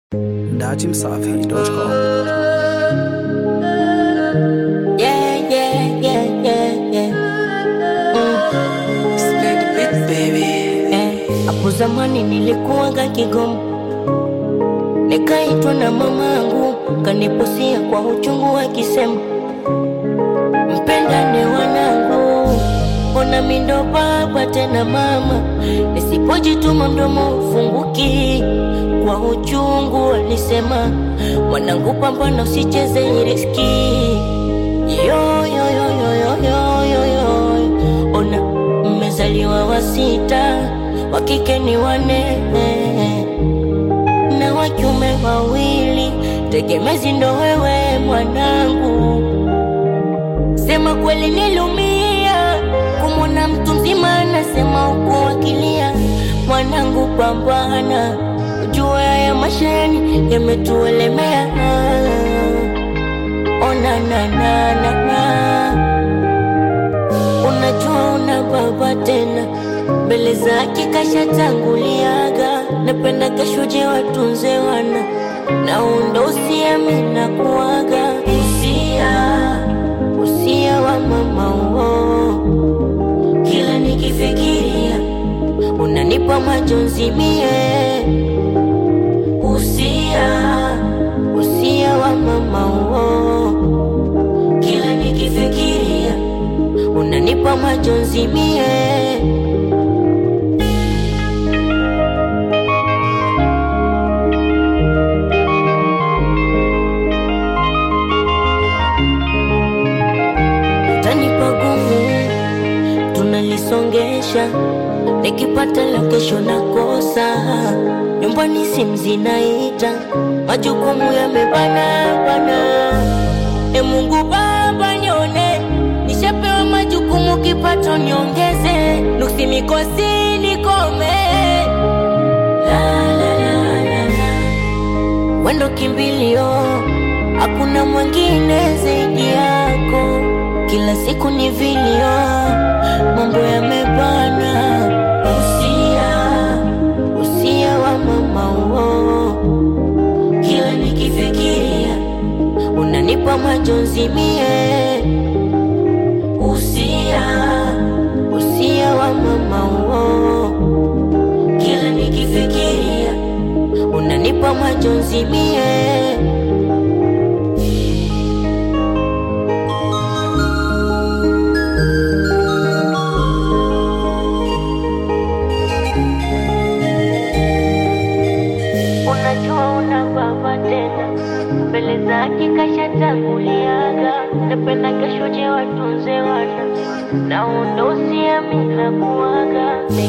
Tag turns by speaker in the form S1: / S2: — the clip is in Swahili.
S1: datimsafi.com.
S2: Yeah, yeah, yeah, yeah, yeah. Mm.
S1: Spend a bit, baby.
S2: Eh, Hapo zamani nilikuwaga Kigoma, nikaitwa na mamangu, kanipusia kwa uchungu akisema, mpendane wanangu, ona mindo baba tena mama, nisipojituma mdomo ufunguki. Kwa uchungu alisema, mwanangu, pambana usicheze hii riski. Yo, yo, yo, yo, yo, yo, yo, yo. Ona mmezaliwa wa sita, wa kike ni wane na wa kiume wawili, tegemezi ndo wewe mwanangu. Sema kweli nilumia kumwona mtu mzima anasema huku akilia, mwanangu pambana, jua ya mashani yametuelemea. Ona na na na na, unajua una baba tena mbele zake kashatanguliaga, napenda kashuje watunze wana na undo usiamina kuaga usia usia wa mama uo, kila nikifikiria unanipa majonzi mie usia usia wa mama uo, kila nikifikiria unanipa majonzi mie utanipa gumu, tunalisongesha nikipata la kesho nakosa, nyumbani simu zinaita, majukumu yamebana bana. E Mungu Baba nione, nishapewa majukumu, kipato niongeze, nuksi mikosi nikome. La, la, la, la, la. Wendo kimbilio, hakuna mwingine zaidi yako. Kila siku ni vilio, mambo yamebana. Usia, usia wa mama uo, kila nikifikiria unanipa majonzi mie. Usia, usia wa mama uo, kila nikifikiria unanipa majonzi mie. Unajua una baba tena mbele zake kashatanguliaga, napenda kashuje watunze wana na undo usiamina kuaga